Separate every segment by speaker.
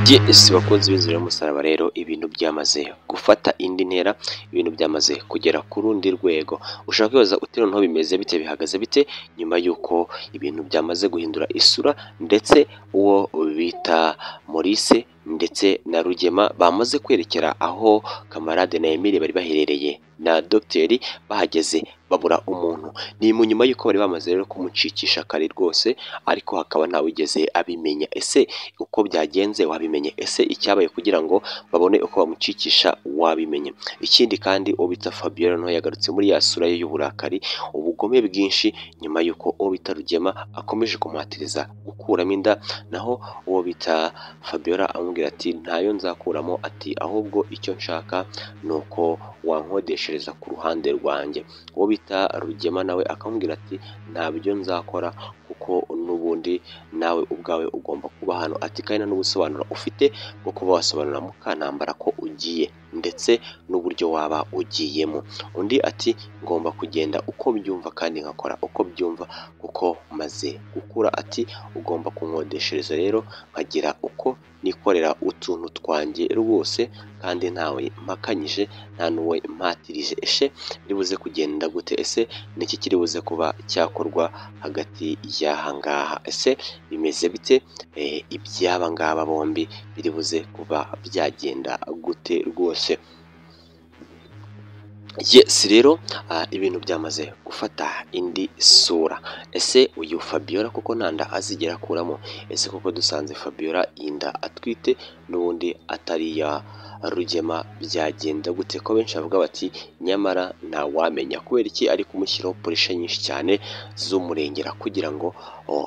Speaker 1: Gs bakunzi b'inzira y'umusaraba rero ibintu byamaze gufata indi ntera, ibintu byamaze kugera ku rundi rwego, ushobora kwibaza uti noneho bimeze bite, bihagaze bite nyuma y'uko ibintu byamaze guhindura isura ndetse uwo bita Maurice ndetse na Rugema bamaze kwerekera aho Camarade na Emile bari baherereye na Docteur bahageze babura umuntu, ni mu nyuma y'uko bari bamaze rero kumucikisha kare rwose ariko hakaba ntawigeze abimenya, ese uko byagenze wabimenye, ese icyabaye kugira ngo babone uko bamucikisha wabimenye, ikindi kandi uwo bita Fabiola nawe yagarutse muri ya sura ye y'uburakari, ubugome bwinshi nyuma y'uko uwo bita Rugema akomeje kumuhatiriza gukuramo inda, naho uwo bita Fabiola amubwira ati ntayo nzakuramo, ati ahubwo icyo nshaka ni uko wankodeshereza ku ruhande rwanjye, uwo bita Rugema nawe akamubwira ati ntabyo nzakora kuko n'ubundi nawe ubwawe ugomba kuba hano, ati kandi nta n'ubusobanuro ufite bwo kuba wasobanurira Mukantambara ko ugiye ndetse n'uburyo waba ugiyemo, undi ati ngomba kugenda uko mbyumva kandi nkakora uko byumva kuko maze gukura, ati ugomba kunkodeshereza rero nkagira uko nikorera utuntu twanjye rwose kandi ntawe mpakanyije nta n'uwe mpatirije, eshe biribuze kugenda gute, ese ni iki kiribuze kuba cyakorwa hagati y'aha ngaha, ese bimeze bite iby'aba ngaba bombi biribuze kuba byagenda gute rwose. Yes rero ibintu byamaze gufata indi sura, ese uyu Fabiola koko nta nda azigera akuramo, ese koko dusanze Fabiola iyi nda atwite n'ubundi atari iya Rugema byagenda gute, ko benshi bavuga bati nyamara ntawamenya kubera iki ari kumushyiraho puresha nyinshi cyane z'umurengera kugira ngo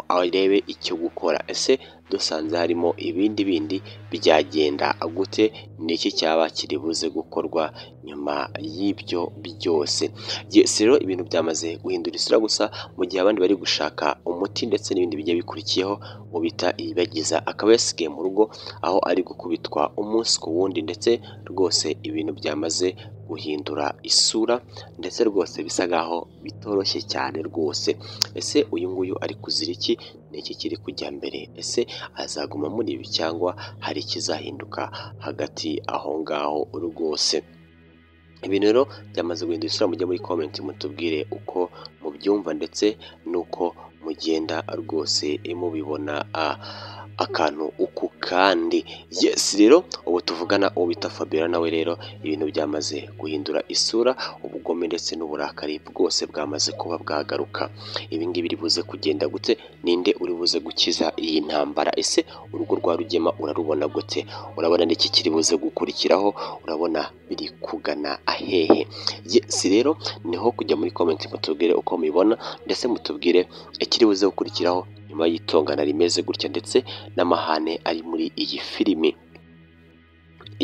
Speaker 1: arebe icyo gukora, ese dusanze harimo ibindi bindi byagenda gute, ni iki cyaba kiri buze gukorwa nyuma y'ibyo byose. Yes rero ibintu byamaze guhindura isura gusa mu gihe abandi bari gushaka umuti ndetse n'ibindi bigiye bikurikiyeho uwo bita Iribagiza akaba yasigaye mu rugo aho ari gukubitwa umunsi ku wundi ndetse rwose ibintu byamaze guhindura isura ndetse rwose bisa nkaho bitoroshye cyane rwose, ese uyu nguyu ari kuzira iki, ni iki kiri kujya mbere, ese azaguma muri ibi cyangwa hari ikizahinduka hagati aho ngaho rwose. Ibintu rero byamaze guhindura isura mujye muri comment mutubwire uko mubyumva ndetse n'uko mugenda rwose mubibona akantu uku kandi. Yes rero ubu tuvugana uwo bita Fabiola nawe rero ibintu byamaze guhindura isura, ubugome ndetse n'uburakari bwose bwamaze kuba bwagaruka, ibi ngibi biri buze kugenda gute, ninde uri buze gukiza iyi ntambara, ese urugo rwa Rugema urarubona gute, urabona n'iki kiri buze gukurikiraho, urabona biri kugana ahehe. Yes rero niho kujya muri comment mutubwire uko mubibona ndetse mutubwire ikiri buze gukurikiraho nyuma y'itongana rimeze gutya ndetse n'amahane ari muri iyi filimi.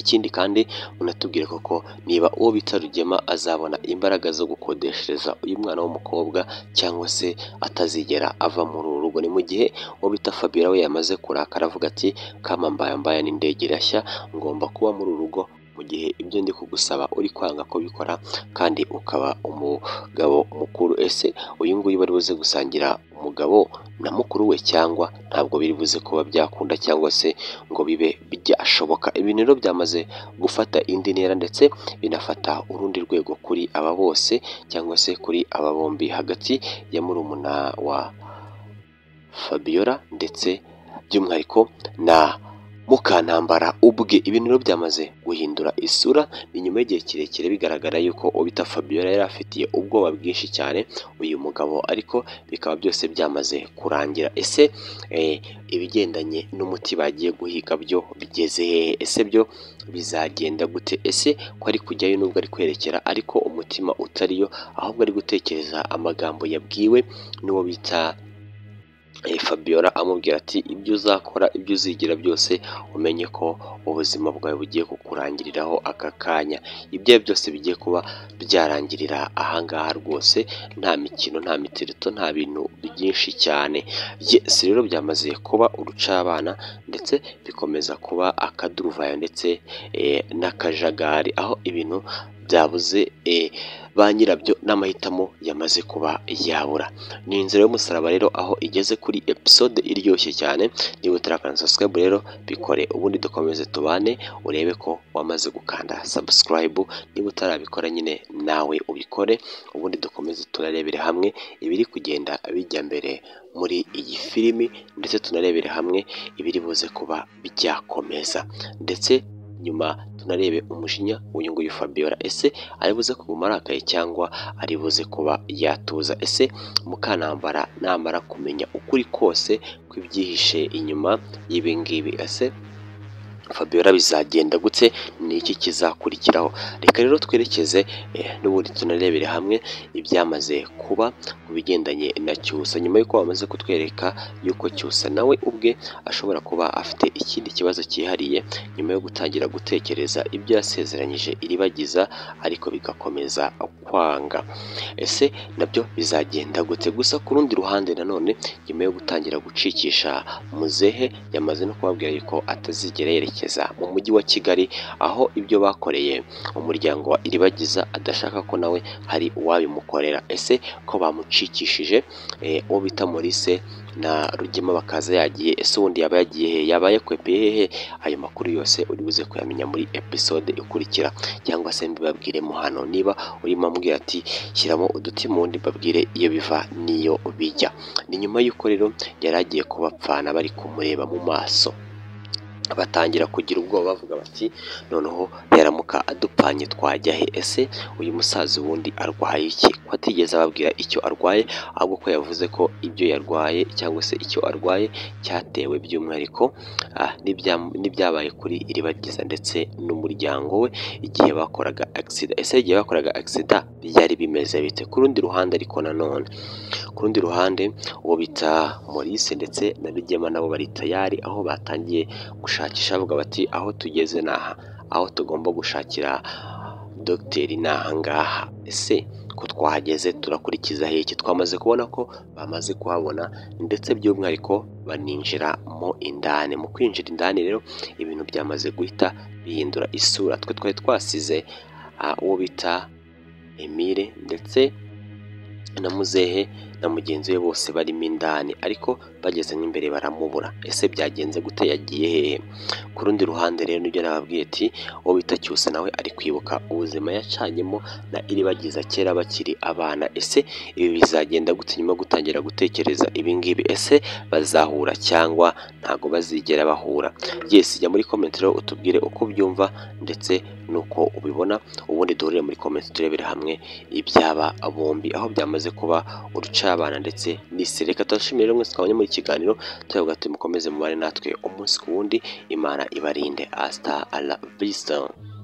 Speaker 1: Ikindi kandi unatubwire koko niba uwo bita Rugema azabona imbaraga zo gukodeshereza uyu mwana w'umukobwa cyangwa se atazigera ava muri uru rugo, ni mu gihe uwo bita Fabiola we yamaze kurakara avuga ati kama mbaya mbaya n'indege irashya ngomba kuba muri uru rugo mu gihe ibyo ndi kugusaba uri kwanga kubikora kandi ukaba umugabo mukuru, ese uyu nguyu bari buze gusangira umugabo na mukuru we cyangwa ntabwo biri buze kuba byakunda cyangwa se ngo bibe byashoboka, ibintu rero byamaze gufata indi ntera ndetse binafata urundi rwego kuri aba bose cyangwa se kuri aba bombi hagati ya murumuna wa Fabiola ndetse by'umwihariko na Mukantambara ubwe, ibintu rero byamaze guhindura isura, ni nyuma y'igihe kirekire bigaragara yuko uwo bita Fabiola yari afitiye ubwoba bwinshi cyane uyu mugabo ariko bikaba byose byamaze kurangira, ese ibigendanye n'umuti bagiye guhiga byo bigeze hehe, ese byo bizagenda gute, ese ko ari kujyayo nubwo ari kwerekera ariko umutima utariyo ahubwo ari gutekereza amagambo yabwiwe n'uwo bita Fabiola amubwira ati ibyo uzakora ibyo uzigira byose umenye ko ubuzima bwawe bugiye kukurangiriraho aka kanya, ibyo byose bigiye kuba byarangirira aha ngaha rwose nta mikino nta mitirito nta bintu byinshi cyane. Yes rero byamaze kuba urucabana ndetse bikomeza kuba akaduruvayo ndetse n'akajagari aho ibintu byabuze ba nyirabyo n'amahitamo yamaze kuba yabura ni inzira y'umusaraba rero aho igeze kuri episode iryoshye cyane niba utarakanda subscribe rero bikore ubundi dukomeze tubane urebe ko wamaze gukanda subscribe niba utarabikora nyine nawe ubikore ubundi dukomeze tunarebere hamwe ibiri kugenda bijya mbere muri iyi filimi ndetse tunarebere hamwe ibiri buze kuba byakomeza ndetse nyuma tunarebe umujinya w'uyu nguyu Fabiola ese ari buze kuguma arakaye cyangwa ari buze kuba yatuza ese Mukanambara namara kumenya ukuri kose kw'ibyihishe inyuma y'ibi ngibi ese Fabiola bizagenda gutse ni iki kizakurikiraho reka rero twerekeze eh, n'ubundi tunarebere hamwe ibyamaze kuba ku bigendanye na Cyusa nyuma y'uko bamaze kutwereka yuko Cyusa nawe ubwe ashobora kuba afite ikindi kibazo cyihariye nyuma yo gutangira gutekereza ibyo yasezeranyije iribagiza ariko bigakomeza kwanga ese nabyo bizagenda gute gusa ku rundi ruhande nanone nyuma yo gutangira gucikisha muzehe yamaze no kubabwira yuko atazigera yerekeza mu mujyi wa Kigali aho ibyo bakoreye umuryango wa iribagiza adashaka ko nawe hari uwabimukorera ese ko bamucikishije eh, uwo bita Maurice na Rugema bakaza yagiye ese ubundi yaba yagiye he yaba yakwepeye hehe ayo makuru yose uri buze kuyamenya muri episode ikurikira cyangwa se mbibabwiremo hano niba urimo ambwira ati shyiramo uduti mu wundi mbabwire iyo biva n'iyo bijya ni nyuma y'uko rero yari agiye kubapfana bari kumureba mu maso batangira kugira ubwoba bavuga bati noneho yaramuka adupanye twajya he ese uyu musaza ubundi arwaye iki ko atigeze ababwira icyo arwaye ahubwo ko yavuze ko ibyo yarwaye cyangwa se icyo arwaye cyatewe by'umwihariko ah, n'ibya- n'ibyabaye kuri iribagiza ndetse n'umuryango we igihe bakoraga agisida ese igihe bakoraga agisida byari bimeze bite ku rundi ruhande ariko nanone ku rundi ruhande uwo bita Maurice ndetse na Rugema nabo bari tayari aho batangiye gushakisha bavuga bati aho tugeze ni aha aho tugomba gushakira dogiteri ni aha ngaha ese ko twahageze turakurikiza heke twamaze kubona ko bamaze kuhabona ndetse by'umwihariko baninjira mo indani mu kwinjira indani rero ibintu byamaze guhita bihindura isura twe twari twasize ah, uwo bita Emile ndetse na muzehe na mugenzi we bose barimo indani ariko bageze n'imbere baramubura ese byagenze gute yagiye hehe ku rundi ruhande rero nibyo nababwiye ati uwo bita cyusa nawe ari kwibuka ubuzima yacanyemo na iribagiza kera bakiri abana ese ibi bizagenda gute nyuma yo gutangira gutekereza ibi ngibi ese bazahura cyangwa ntago bazigera bahura yes jya muri comment rero utubwire uko ubyumva ndetse n'uko ubibona ubundi duhurire muri comment turebere hamwe ibyaba bombi aho byamaze kuba urucabana ndetse n'isi reka tubashimire rero mwese twabonye muri iki kiganiro turavuga ati mukomeze mubare natwe umunsi ku wundi imana ibarinde hasta la vista